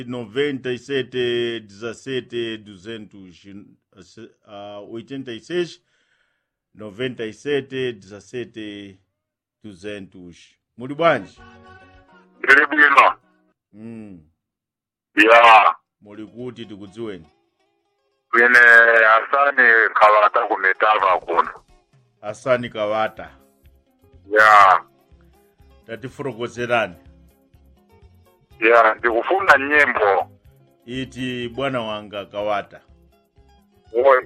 97 17 200 uh, 86 97 17 200 muli bwanji Ndili bwino. mm. Ya. muli kuti tikudziweni Kwine asani kawata kumitava kuno. asani kawata Ya. tatifotokozerani Ya, ndikufuna nyimbo. iti bwana wanga kawata Oi.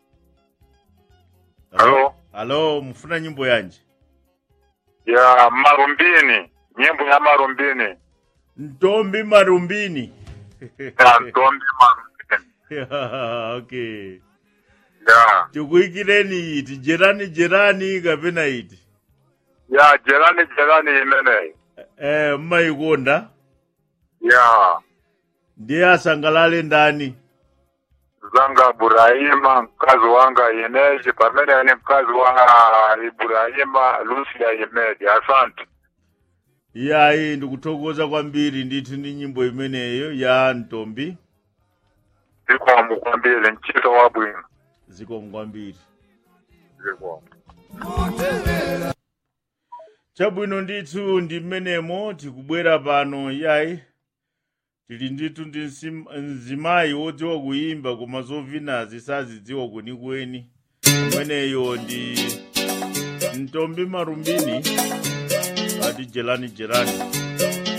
Halo? halo mufuna nyimbo yanji Ya, marumbini. Nyimbo ya marumbini. ntombi marumbini Ya, ntombi marumbini. okay Ya. tikuikireni iti jerani jerani kapena iti Ya, jerani jerani imene. eh, mmayikonda Ya. ndiye asangalale ndani Zanga Burahima, mkazi wanga Ineji, pamene ni mkazi wa Ibrahima, Lucia Imedi. Asante. iyayi ndikuthokoza kwambiri ndithu ndi nyimbo imeneyo ya ntombi Zikomo kwambiri, ntchito wabwino. zikomo kwambiri Zikomo. chabwino ndithu ndi mmenemo tikubwera pano yayi tili ndithu ndi nsim- mzimayi wodziwa kuyimba koma zovinazi sazidziwa kwenikweni imeneyo ndi ntombi marumbini ati jelani jelani